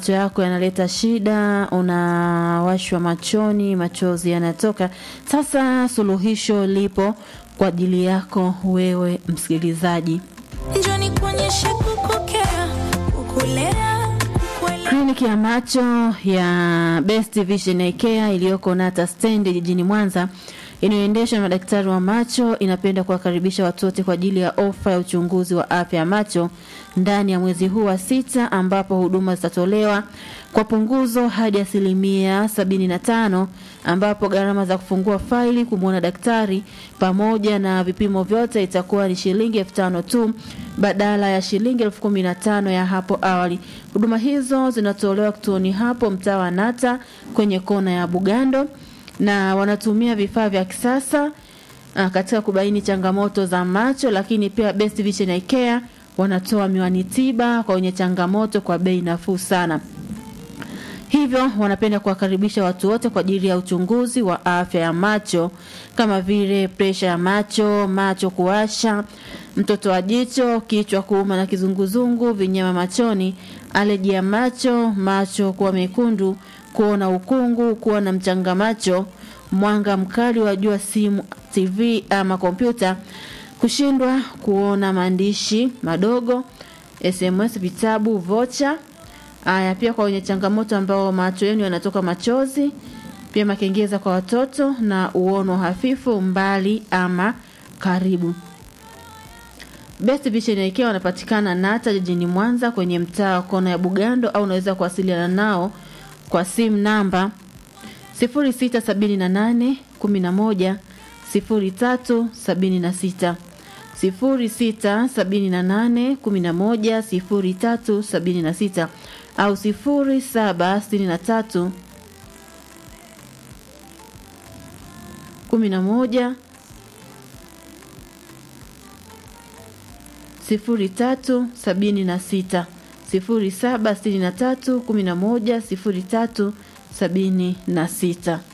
macho yako yanaleta shida, unawashwa machoni, machozi yanatoka. Sasa suluhisho lipo kwa ajili yako wewe msikilizaji. njoni kuonyesha kukokea kukulea kukuelewa Kliniki ya macho ya Best Vision Eye Care iliyoko Nata Stand jijini Mwanza inayoendeshwa na madaktari wa macho inapenda kuwakaribisha watu wote kwa ajili ya ofa ya uchunguzi wa afya ya macho ndani ya mwezi huu wa sita ambapo huduma zitatolewa kwa punguzo hadi asilimia sabini na tano ambapo gharama za kufungua faili kumwona daktari pamoja na vipimo vyote itakuwa ni shilingi elfu tano tu badala ya shilingi elfu kumi na tano ya hapo awali. Huduma hizo zinatolewa kituoni hapo mtaa wa Nata kwenye kona ya Bugando na wanatumia vifaa vya kisasa ah, katika kubaini changamoto za macho, lakini pia Best Vision Eye Care wanatoa miwani tiba kwa wenye changamoto kwa bei nafuu sana. Hivyo wanapenda kuwakaribisha watu wote kwa ajili ya uchunguzi wa afya ya macho kama vile presha ya macho, macho kuwasha, mtoto wa jicho, kichwa kuuma na kizunguzungu, vinyama machoni, aleji ya macho, macho kuwa mekundu, kuona ukungu, kuwa na mchanga macho, mwanga mkali wa jua, simu, TV ama kompyuta, kushindwa kuona maandishi madogo, SMS, vitabu, vocha Aya, pia kwa wenye changamoto ambao macho yenu yanatoka machozi, pia makengeza kwa watoto na uono hafifu mbali ama karibu. Best Vision Eye Care wanapatikana Nata jijini Mwanza kwenye mtaa wa kona ya Bugando, au unaweza kuwasiliana nao kwa simu namba 0678 11 0376 0678 11 0376 au 0763 11 sifuri tatu sabini na sita sifuri saba sitini na tatu kumi na moja sifuri tatu sabini na sita.